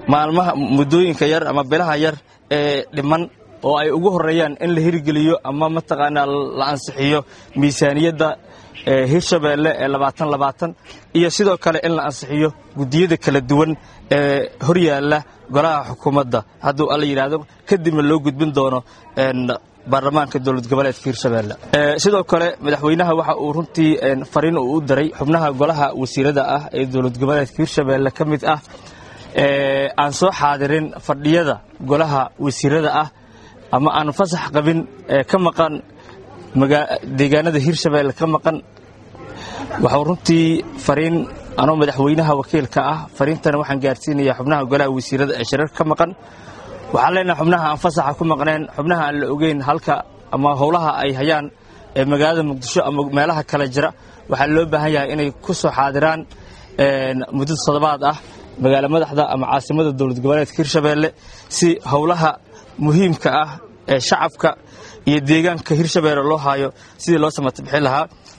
maalmaha muddooyinka yar ama bilaha yar ee dhiman oo ay ugu horeeyaan in la hirgeliyo ama mataqaanaa la ansixiyo miisaaniyadda hirshabeelle ee labaatan labaatan iyo sidoo kale in la ansixiyo guddiyada kala duwan ee horyaalla golaha xukuumadda hadduu alla yidhaahdo kadibna loo gudbin doono baarlamaanka dowlad goboleedka hirshabeelle sidoo kale madaxweynaha waxa uu runtii fariin uu u diray xubnaha golaha wasiirada ah ee dowlad goboleedka hirshabeelle ka mid ah aan soo xaadirin fadhiyada golaha wasiirada ah ama aan fasax qabin ka maqan deegaanada hirshabeelle ka maqan waxuu runtii fariin anoo madaxweynaha wakiilka ah fariintana waxaan gaarsiinaya xubnaha golaha wasiirada ee shirarka ka maqan waxaan leenahay xubnaha aan fasaxa ku maqneen xubnaha aan la ogeyn halka ama howlaha ay hayaan ee magaalada muqdisho ama meelaha kale jira waxaa loo baahan yahay inay ku soo xaadiraan muddo toddobaad ah magaalo madaxda ama caasimada dowlad goboleedka hirshabeelle si howlaha muhiimka ah ee shacabka iyo deegaanka hirshabeelle loo haayo sidii loo samata bixin lahaa